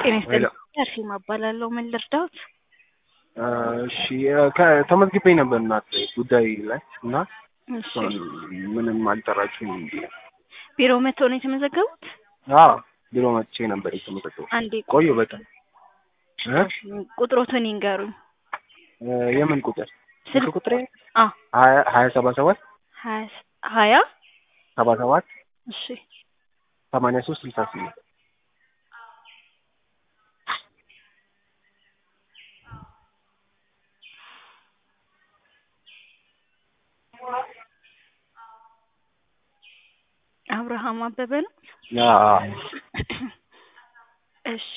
ጤና ይስጥልኝ አርሴማ እባላለሁ። ምን ልርዳዎት? እሺ ከ- ተመዝግቤ ነበር እናት ጉዳይ ላይ እና እሺ ምንም አልጠራችሁም እንዲ ቢሮ መጥተው ነው የተመዘገቡት? አዎ ቢሮ መጥቼ ነበር የተመዘገቡ አንዴ ቆዩ በጣም እ? ቁጥሮትን ይንገሩኝ። እ፣ የምን ቁጥር ስልክ ስልክ ቁጥሬ አ ሀያ ሀያ ሰባ ሰባት ሀያ ሀያ ሰባ ሰባት እሺ ሰማንያ ሶስት ስልሳ ስምንት አብርሃም አበበ ነው። አዎ እሺ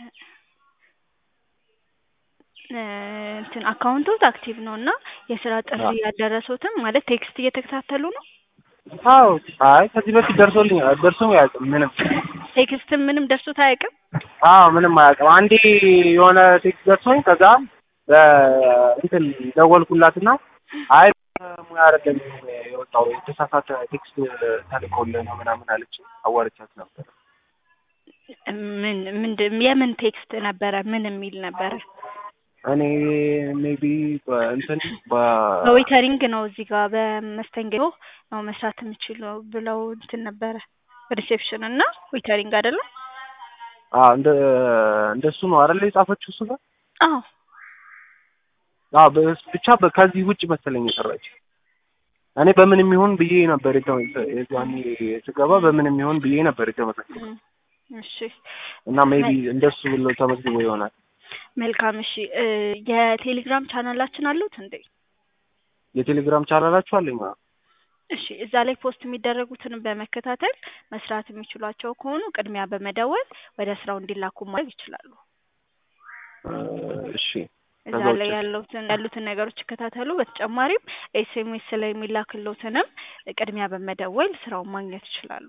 እ፣ እንትን አካውንቶት አክቲቭ ነው እና የስራ ጥሪ አዎ። ያልደረሱትም ማለት ቴክስት እየተከታተሉ ነው። አዎ አይ ከዚህ በፊት ደርሶልኝ ደርሶ አያውቅም ምንም ቴክስትም ምንም ደርሶት አያውቅም። አዎ ምንም አያውቅም አንዴ የሆነ ቴክስት ደርሶኝ ከዛ እንትን ደወልኩላትና አይ ሙያ አይደለም የወጣው የተሳሳተ ቴክስት ተልኮልህ ነው ምናምን አለች አዋርቻት ነበር ምን ምንድን የምን ቴክስት ነበረ? ምን የሚል ነበረ? እኔ ሜቢ እንትን በዌተሪንግ ነው እዚህ ጋር በመስተንግዶ ነው መስራት የምችለው ብለው እንትን ነበረ። ሪሴፕሽን እና ዌተሪንግ አይደለም? እንደ እንደሱ ነው አይደል የጻፈችው እሱ ጋር አዎ አዎ በስ- ብቻ በ- ከዚህ ውጭ መሰለኝ የሰራች እኔ በምንም ይሁን ብዬ ነበር የተ- የዛኔ ስገባ በምንም ይሁን ብዬ ነበር የተመዘገበው እም፣ እሺ እና ሜቢ እንደሱ ብሎ ተመዝግቦ ይሆናል መልካም። እሺ እ፣ የቴሌግራም ቻናላችን አሉት እንዴ? የቴሌግራም ቻናላችሁ አለኝ አዎ። እሺ እዛ ላይ ፖስት የሚደረጉትን በመከታተል መስራት የሚችሏቸው ከሆኑ ቅድሚያ በመደወል ወደ ስራው እንዲላኩ ማድረግ ይችላሉ። እ፣ እሺ እዛ ከዛ ላይ ውጭ? ያሉትን ያሉትን ነገሮች ይከታተሉ። በተጨማሪም ኤስኤምኤስ ላይ የሚላክሎትንም ቅድሚያ በመደወል ስራውን ማግኘት ይችላሉ።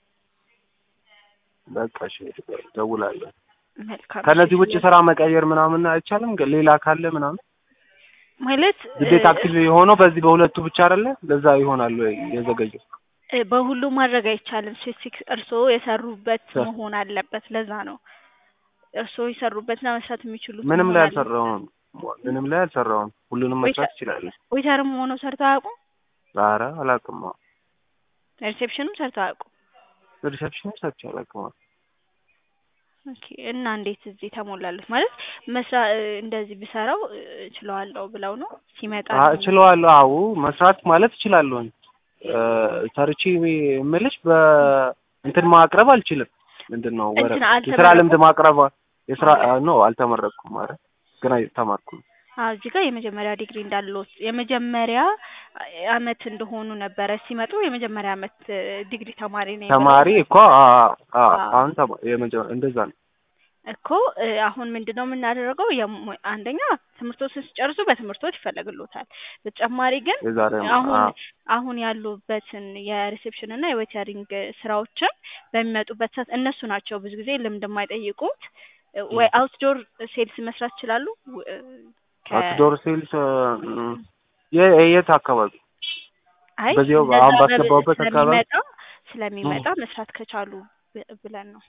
በቃ እሺ ደውላለሁ መልካም። ከነዚህ እሺ፣ ውጭ ስራ መቀየር ምናምን አይቻልም ግን ሌላ ካለ ምናምን ማለት ግዴታ እ፣ አክቲቭ የሆነው በዚህ በሁለቱ ብቻ አይደለ ለዛ ይሆናል ወይ የዘገየው እ፣ በሁሉ ማድረግ አይቻልም። ስፔሲፊክ እርስዎ የሰሩበት ስ- መሆን አለበት። ለዛ ነው እርስዎ የሰሩበትና መስራት የሚችሉት ምንም መሆን ላይ አለበት። አልሰራውም ምንም ላይ አልሰራውም ሁሉንም መስራት ይችላል ዌተርም ሆነው ሰርተው አያውቁም? ዛሬ አላውቅም ሪሴፕሽንም ሰርተው አያውቁም? ሪሰፕሽን ሰርቼ አላውቅም ኦኬ እና እንዴት እዚህ ተሞላለት? ማለት መስራ እ፣ እንደዚህ ብሰራው እ፣ እችለዋለሁ ብለው ነው ሲመጣ አ- እችለዋለሁ አዎ መስራት ማለት እችላለሁ እ፣ ሰርቼ የምልሽ በእንትን ማቅረብ አልችልም ምንድን ነው ወረ እንትን የስራ አልተመረቁም? ልምድ ማቅረብ የስራ ኖ አልተመረቅኩም ማለት ግን ተማርኩም አዎ እዚህ ጋር የመጀመሪያ ዲግሪ እንዳለዎት የመጀመሪያ አመት እንደሆኑ ነበረ ሲመጡ የመጀመሪያ አመት እ፣ ዲግሪ ተማሪ ነኝ ብለው ተማሪ እኮ አ- አ- አዎ። አሁን ተማ- የመጀ- እንደዛ ነው እኮ እ፣ አሁን ምንድን ነው የምናደርገው? የሙ- አንደኛ ትምህርቶችን ሲጨርሱ በትምህርቶች ይፈለግሎታል። በተጨማሪ ግን የዛሬ አሁን አ- አሁን ያሉበትን የሪሴፕሽን እና የዌተሪንግ ስራዎችን በሚመጡበት ሰዓት እነሱ ናቸው ብዙ ጊዜ ልምድ የማይጠይቁት እ፣ ወይ አውትዶር ሴልስ መስራት ይችላሉ። እ፣ ከ- አውትዶር ሴልስ የ- የት አካባቢ አይ በዚያው እንደዛ አሁን በብ- ባስገባሁበት አካባቢ ስለሚመጣ ስለሚመጣ መስራት ከቻሉ ብ- ብለን ነው።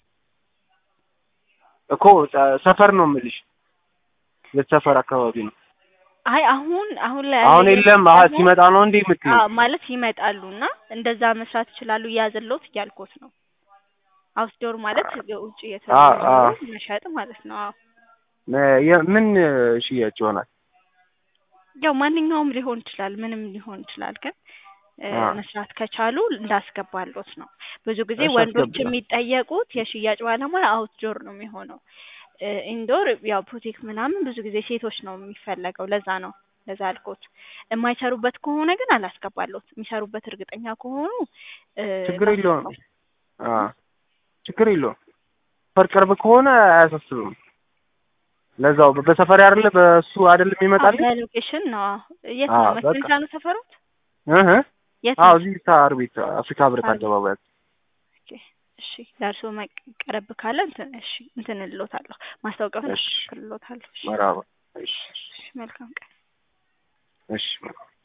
እኮ ጸ- ሰፈር ነው የምልሽ የት ሰፈር አካባቢ ነው አይ አሁን አሁን ላይ አሁን ያለ የለም አሀ ደግሞ- ሲመጣ ነው እንዴ የምትይው አዎ ማለት ይመጣሉ እና እንደዛ መስራት ይችላሉ እያዘለውት እያልኩት ነው። አውትዶር ማለት ውጭ አ- የተዘዋወሩ አ- መሸጥ ማለት ነው። አዎ ነ- የ- ምን ሽያጭ ይሆናል ያው ማንኛውም ሊሆን ይችላል፣ ምንም ሊሆን ይችላል። ግን እ፣ አ። መስራት ከቻሉ እንዳስገባሎት ነው። ብዙ ጊዜ እሺ፣ ወንዶች አስገባ። የሚጠየቁት የሽያጭ ባለሙያ አውትዶር ነው የሚሆነው። እ፣ ኢንዶር ያው ቡቲክ ምናምን ብዙ ጊዜ ሴቶች ነው የሚፈለገው። ለዛ ነው ለዛ አልኮት። የማይሰሩበት ከሆነ ግን አላስገባሎት። የሚሰሩበት እርግጠኛ ከሆኑ እ፣ ችግር የለውም ላስገባው። አ ችግር የለውም ሰፈር ቅርብ ከሆነ አያሳስብም ለዛው በ- በሰፈር አይደለ በሱ አይደለም ይመጣል በሎኬሽን ነው። አዎ። የት አዎ፣ ነው በቃ። መስንቻ ነው ሰፈሩት? እህ የት አዎ ነው? እዚህ ሳር ቤት አፍሪካ ህብረት ሳር ቤት። አደባባይ ኦኬ፣ እሺ ለእርሶ መቀረብ ካለ እንትን እሺ እንትን እልዎታለሁ ማስታወቂያውን እሺ። እልዎታለሁ። እሺ፣ መራባ እሺ እሺ፣ መልካም ቀን። እሺ